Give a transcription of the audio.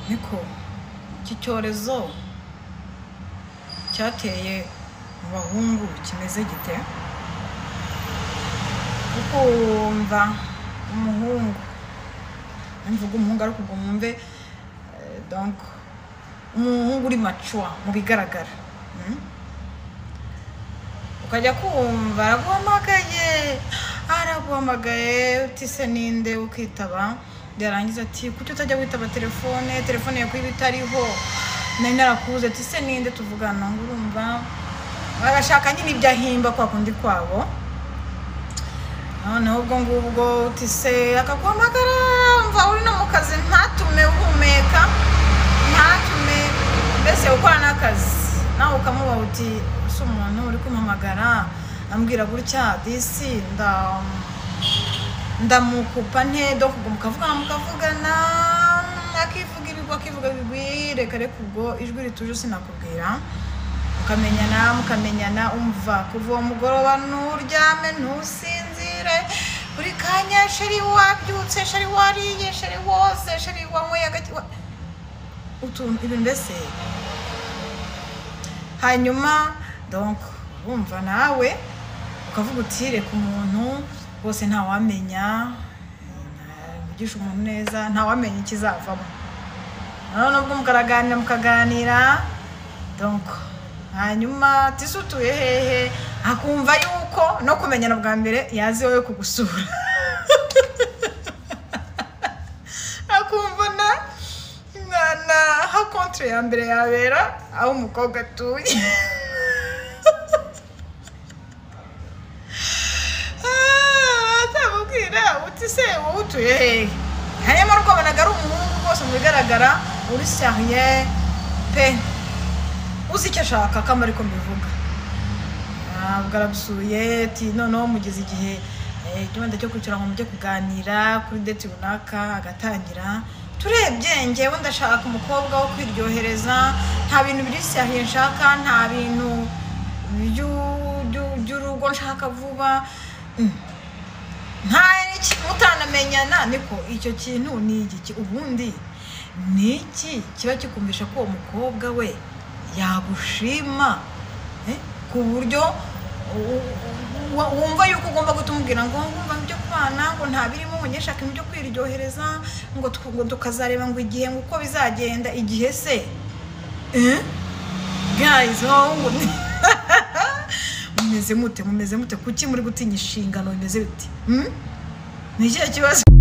niko iki cyorezo cyateye mu bahungu kimeze gite kuko wumva umuhungu nimvuga umuhungu ariko ubwo mwumve eh, donc umuhungu uri macuwa mu bigaragara mm? ukajya kumva araguhamagaye araguhamagaye utise ninde ukitaba yarangiza ati kuki utajya witaba telefone telefone yawe kuba itariho nari narakubuze ati se ninde tuvugana ngo urumva bagashaka nyine ibyo ahimba kwa kundi kwabo noneho ubwo ngubwo utise akaguhamagara mva uri no mu kazi ntatume uhumeka ntatume mbese ukora n'akazi nawe ukamubaha uti ese umuntu uri kumpamagara ambwira gutya disi nda ndamukupa nte do ubwo mukavugana mukavugana akivuga ibigwi akivuga ibigwi reka reka ubwo ijwi rituje sinakubwira mukamenyana mukamenyana umva kuva uwo mugoroba nturyame ntusinzire buri kanya sheri wabyutse sheri wariye sheri woze sheri wanyweye agati wa- utuntu ibintu mbese hanyuma donc urumva nawe ukavuga uti reka umuntu rwose ntawamenya ntavugisha umuntu neza ntawamenya ikizavamo noneho nubwo mukaganira mukaganira donc hanyuma tisi utuye hehe akumva yuko no kumenyana bwa mbere yazi wowe kugusura akumva na na na ha contre ya mbere yabera aho umukobwa atuye Ah, atamubwira uti se wowe utuye hehe hanyuma ariko wabonaga ari umuhungu rwose mu bigaragara uri sariye pe uzi icyo ashaka kama ariko mbivuga ntabwo aragusuye ati noneho mugeze igihe eh, igihunda cyo kwicara ngo mujye kuganira kuri deti runaka agatangira turebye ngewe ndashaka umukobwa wo kwiryohereza nta bintu biri sariye nshaka nta bintu by'u- by'u- by'urugo nshaka vuba Mm. nta niki mutanamenyana niko icyo kintu ni igiki ubundi ni iki kiba kikumvisha ko uwo mukobwa we yagushima eh, ku buryo u- u- wa- wumva yuko ugomba kutumubwira ngo ngumva mu byo kubana ngo nta birimo ngo njye nshaka ibyo kwiryohereza ngo tuku- ngo tukazareba ngo igihe ngo uko bizagenda igihe se eh? guys bahungu mumeze mute mumeze mute kuki muri gutinya inshingano bimeze biti Hmm? ni ikihe kibazo